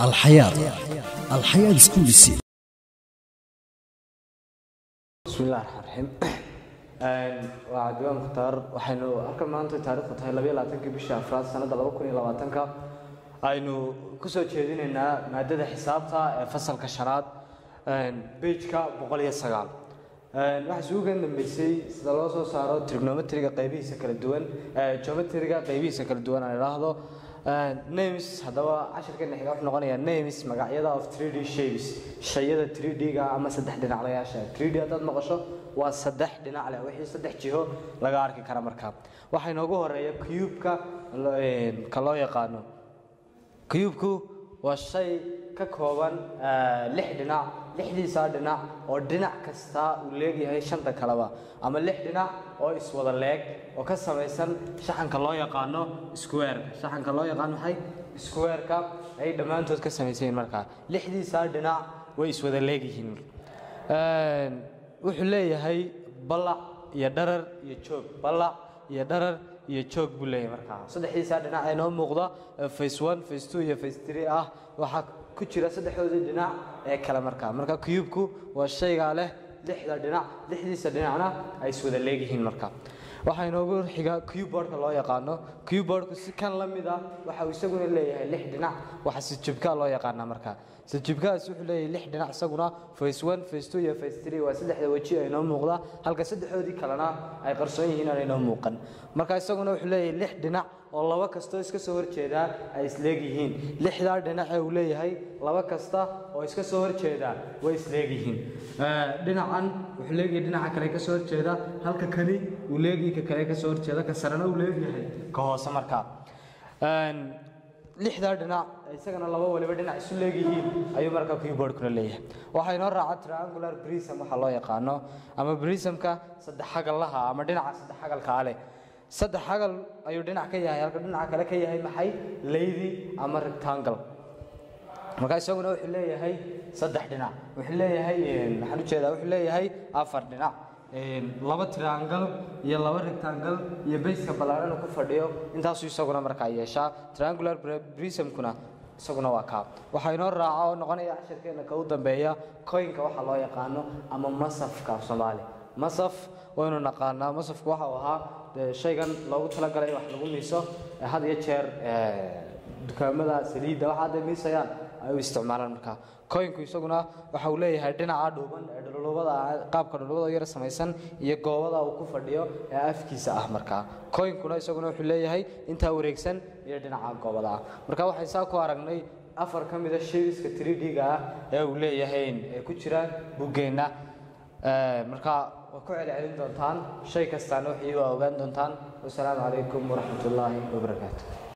alxayaad alxayaad iskuulisi bismillahi raxmaan raxiim waa cabdiwaa mukhtaar waxaynu halkan maanta taarikhdu tahay labayo labaatankii bishii afraad sanadda laba kun iyo labaatanka aynu kusoo jeedinaynaa maadada xisaabta ee fasalka shanaad bejka boqol iyo sagaal waxaa isugu kan dambeysay sida loo soo saaro trigonometriga qaybihiisa kala duwan geometriga qaybihiisa kala duwan aan idhaahdo names haddaba cashirkeena xiga wuxuu noqonayaa names magacyada of 3d shapes shayada 3d-ga ama saddex dhinaclayaasha 3d haddaad maqasho waa saddex dhinac leh wixii saddex jiho laga arki kara markaa waxaa inoogu horeeya cube-ka ka loo yaqaano cube-ku waa shay ka kooban lix dhinac lixdiisaa dhinac oo dhinac kasta uu leegyahay shanta kaleba ama lix dhinac oo iswada leeg oo ka samaysan shaxanka loo yaqaano squareka shaxanka loo yaqaano maxay squareka ay dhammaantood ka samaysan yihiin markaa lixdiisaa dhinac way iswada leegyihiin wuxuu leeyahay ballac iyo dharar iyo joog ballac iyo dharar iyo joog buu leeyahay markaa saddexdiisaa dhinac ee noo muuqda face one face two iyo face three ah waxaa ku jira saddexdoodii dhinac ee kale markaa marka cube-ku waa shaygaa leh lixda dhinac lixdiisa dhinacna ay iswada leegyihiin marka waxaa inoogu xiga cubeboardka loo yaqaano cubeboardku si kan la mid ah waxa uu isaguna leeyahay lix dhinac waxa sijibkaa loo yaqaanaa marka sijibkaas wuxuu leeyahay lix dhinac isaguna face one face two iyo face three waa saddexda weji ay noo muuqda halka saddexdoodii kalena ay qarsoon yihiin aan inoo muuqan marka isaguna wuxuu leeyahay lix dhinac oo laba kastoo iska soo horjeedaa ay isleegyihiin lixdaa dhinac ee uu leeyahay laba kasta oo iska soo horjeedaa way isleegyihiin dhinacan wuxuu leeyahay dhinaca kale ka soo horjeeda halka kani uu leeyahay ka kale ka soo horjeeda ka sarena uu leeyahay ka hoose markaa lixdaa dhinac isagana laba waliba dhinac isu leegyihiin ayuu markaa keyboardkuna leeyahay waxaa inoo raaca triangular prism waxaa loo yaqaano ama prismka saddex xagallaha ama dhinaca saddex xagalkaa leh saddex xagal ayuu dhinac ka yahay halka dhinaca kale ka yahay maxay leydi ama rectangle markaa isaguna wuxuu leeyahay saddex dhinac wuxuu leeyahay maxaan ujeedaa wuxuu leeyahay afar dhinac laba triangle iyo laba rectangle iyo bayska ballaaran ku fadhiyo intaasuu isaguna markaa yeeshaa triangular prismkuna isaguna waa kaa waxaa inoo raaca oo noqonaya cashirkeena ka u dambeeya coinka waxaa loo yaqaano ama masafka af soomaali masaf waynu naqaanaa masafku waxa uu ahaa shaygan loogu talagalay wax lagu miiso had iyo jeer dukaamada saliidda waxa hadday miisayaan ay u isticmaalaan markaa coinku isaguna waxa uu leeyahay dhinaca dhuuban ee dhulubada qaabka dhulubada yar samaysan iyo goobada uu ku fadhiyo ee afkiisa ah markaa coinkuna isaguna wuxuu leeyahay intaa wareegsan iyo dhinaca goobada ah marka waxay saa ku aragnay afar ka mida shaybiska 3d-ga ah ee uu leeyahay ee ku jira buggeenna marka waa ku celcelin doontaan shay kastaana wixii waa ogaan doontaan wasalaamu calaykum waraxmat ullaahi wabarakaatu